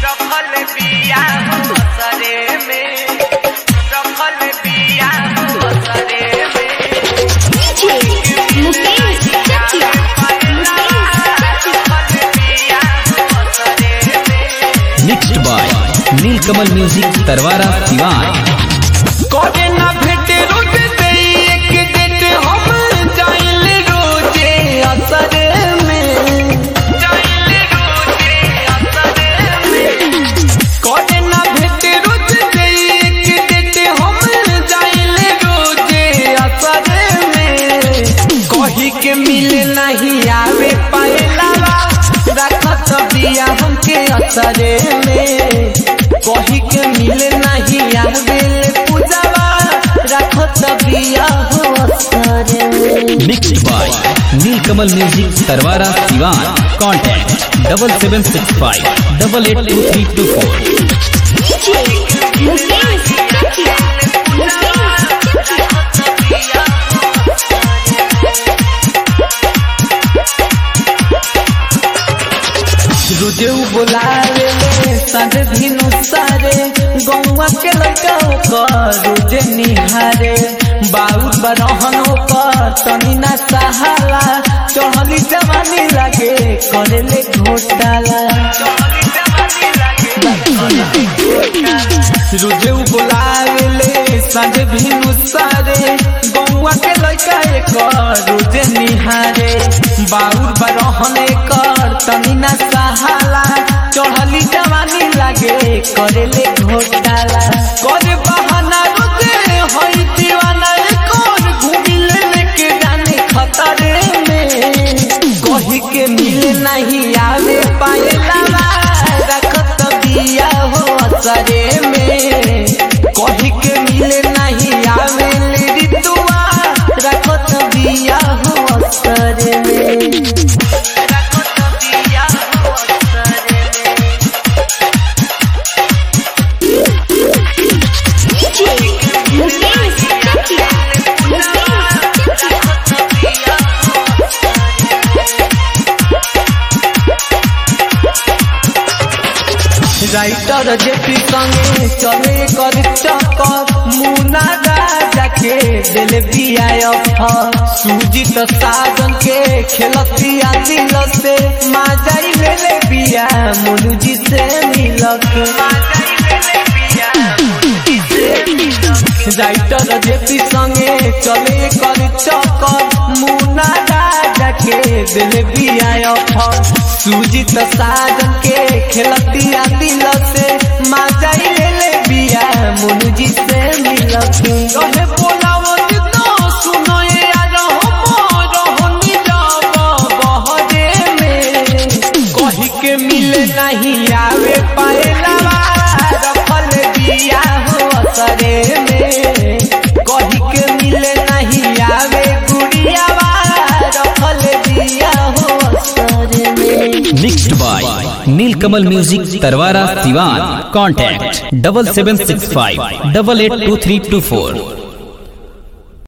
रखल बिया असरे में रखल बिया असरे में मुकेश चकिया रखल बिया असरे में mixed by Neelkamal music Tarwara Siwan करे ना भेटे रोज दे एक डेट हम जाइल रोजे असरे में जाइल रोजे असरे में करे ना भेटे रोज दे एक डेट हम जाइल रोजे असरे में कही के मिले नहीं आवे पाएला रखत बिया हमके असरे में कही के मिले नहीं आवे पूजावा रखत बिया हो असरे में mixed by Neelkamal music Tarwara Siwan contact double seven six five double eight two three two four Mukesh Chakiya रोजे उ बोलावे ले संग धिनु सारे गौवा के लड़का ओकर रोजे निहारे बाउर बरहन ओकर तनी ना सहाला चढ़ली जवानी लागे करे ले घोटाला रोजे उ बोलावे ले संग धिनु सारे गौवा के लड़का एकर रोजे निहारे बाउर बरहन एकर तनी ना सहाला चढ़ली जवानी लागे करे ले घोटाला करे बहाना रोजे होई दीवाना एकर घूमी ले लेके जाने खतरे में कही के मिले नहीं आवे पाएला रखत बिया हो असरे में कही के मिले नहीं आवे ले ऋतुआ रखत बिया हो असरे में रखत बिया हो असरे में मुकेश चकिया राइटर जेपी संगे चले कर चक्कर मुना राजा के दिल बिया सुजीत साजन के खेलतिया दिल से माजाई ले ले बिया मुनु जी से मिलक राइटर जेपी संगे चले कर चक्कर मुना राजा के दिल बिया सुजीत साजन के खेलतिया दिल से माजाई ले ले बिया मुनु जी से मिलक रहे बोलावो जितना सुनो ये यार हो रहनी जाब बहरे में कही के मिले नहीं आवे पाएला रखल बिया हो असरे में कही के मिले नहीं आवे गुड़ियावा रखल बिया हो असरे में mixed by Neelkamal music Tarwara Siwan contact double seven six five double eight two three two four